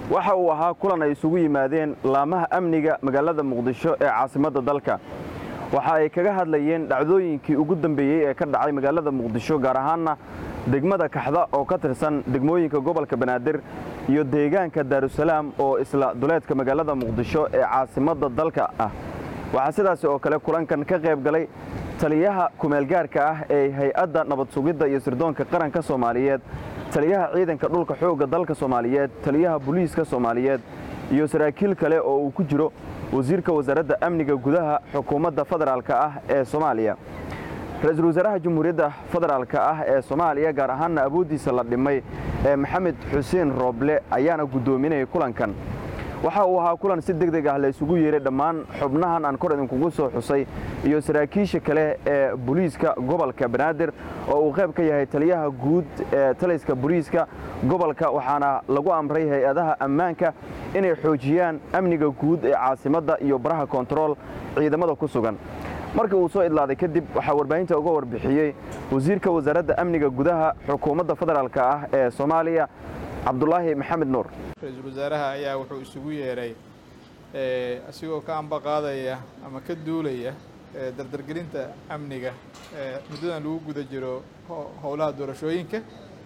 waxa uu ahaa kulan ay isugu yimaadeen laamaha amniga magaalada muqdisho ee caasimadda dalka waxa ay kaga hadlayeen dhacdooyinkii ugu dambeeyey ee ka dhacay magaalada muqdisho gaar ahaanna degmada kaxda oo ka tirsan degmooyinka gobolka banaadir iyo deegaanka daarusalaam oo isla duleedka magaalada muqdisho ee caasimadda dalka ah waxaa sidaasi oo kale kulankan ka qayb galay taliyaha kumeelgaarka ah ee hay-adda nabad sugidda iyo sirdoonka qaranka soomaaliyeed taliyaha ciidanka dhulka xoogga dalka soomaaliyeed taliyaha booliiska soomaaliyeed iyo saraakiil kale oo uu ku jiro wasiirka wasaaradda amniga gudaha xukuumadda federaalka ah ee soomaaliya ra-iisul wasaaraha jamhuuriyadda federaalka ah ee soomaaliya gaar ahaanna awooddiisa la dhimay ee maxamed xuseen rooble ayaana guddoominayay kulankan waxa uu ahaa kulan si deg deg ah la isugu yeeray dhammaan xubnahan aan kor idinkugu soo xusay iyo saraakiisha kale ee booliiska gobolka banaadir oo uu qayb ka yahay taliyaha guud ee taliska booliiska gobolka waxaana lagu amray hay-adaha ammaanka inay xoojiyaan amniga guud ee caasimadda iyo baraha kontarool ciidamada ku sugan markii uu soo idlaaday kadib waxaa warbaahinta uga warbixiyey wasiirka wasaaradda amniga gudaha xukuumadda federaalk ah ee soomaaliya cabdulaahi maxamed nuur ra-iisul wasaaraha ayaa wuxuu isugu yeedhay asigoo ka amba qaadaya ama ka duulaya dardargelinta amniga muddadan lagu guda jiro howlaha doorashooyinka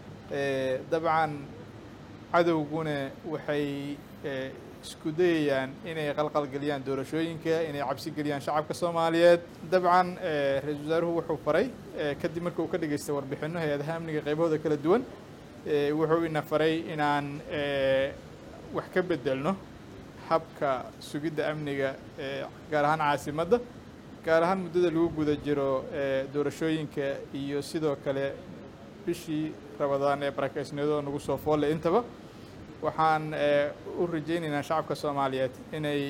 dabcan cadowguna waxay isku dayayaan inay qalqalgeliyaan doorashooyinka inay cabsi geliyaan shacabka soomaaliyeed dabcan ra-iisul wasaaruhu wuxuu faray kadib marka uu ka dhageystay warbixinno hay-adaha amniga qaybahooda kala duwan wuxuu ina faray inaan wax ka bedelno habka sugidda amniga gaar ahaan caasimadda gaar ahaan muddada lagu guda jiro doorashooyinka iyo sidoo kale bishii rabadaan ee barakaysniyadoo nagu soo foolle intaba waxaan u rajaynaynaa shacabka soomaaliyeed inay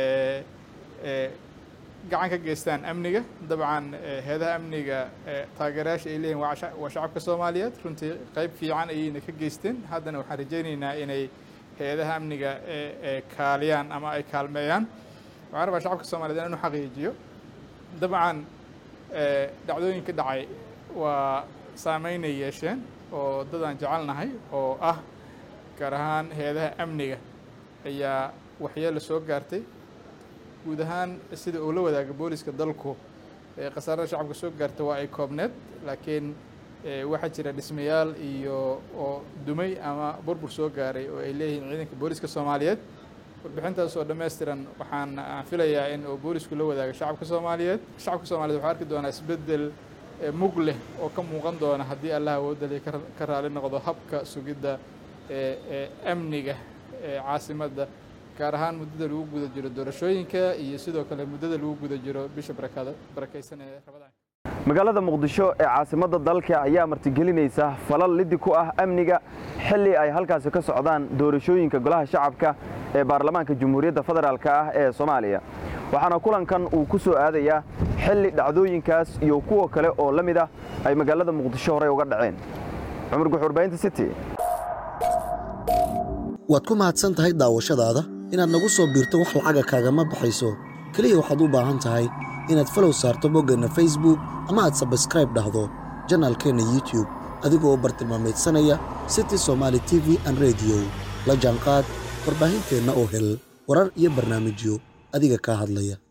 gacan ka geystaan amniga dabcan heedaha amniga taageerayaasha ay leeyihin waa shacabka soomaaliyeed runtii qayb fiican ayayna ka geysteen haddana waxaan rajaynaynaa inay hay-adaha amniga kaaliyaan ama ay kaalmeeyaan waxaan rabaa shacabka soomaliyeed inaan u xaqiijiyo dabcan dhacdooyin ka dhacay waa saameynay yeesheen oo dadaan jecelnahay oo ah gaar ahaan hay-adaha amniga ayaa waxyeelo soo gaartay guud ahaan sida uu la wadaaga booliska dalku khasaarada shacabka soo gaarta waa ay koobneed laakiin waxaa jira dhismayaal iyo oo dumay ama burbur soo gaaray oo ay leeyihiin ciidanka booliska soomaaliyeed warbixintaas oo dhammaystiran waxaan aan filayaa in uu boolisku la wadaaga shacabka soomaaliyeed shacabka soomaliyeed waxaa arki doonaa isbeddel mug leh oo ka muuqan doona haddii allah awoodali ka raali noqdo habka sugidda amniga caasimadda gaar ahaan muddada lagu guda jiro doorashooyinka iyo sidoo kale muddada lagu guda jiro bisha barakaysan ee rabadaan magaalada muqdisho ee caasimadda dalka ayaa martigelinaysa falal lidi ku ah amniga xilli ay halkaasi ka socdaan doorashooyinka golaha shacabka ee baarlamaanka jamhuuriyadda federaalk ah ee soomaaliya waxaana kulankan uu ku soo aadayaa xilli dhacdooyinkaas iyo kuwa kale oo la mid ah ay magaalada muqdisho horey uga dhaceen cumar gux warbaahinta city waad ku mahadsan tahay daawashadaada inaad nagu soo biirto wax lacaga kaagama baxayso keliya waxaad u baahan tahay inaad falow saarto boggeenna facebook ama aad sabskraib dhahdo janaalkeenna youtube adigoo u bartilmaamaydsanaya city somaali t v an rediyo la jaanqaad warbaahinteenna oo hel warar iyo barnaamijyo adiga kaa hadlaya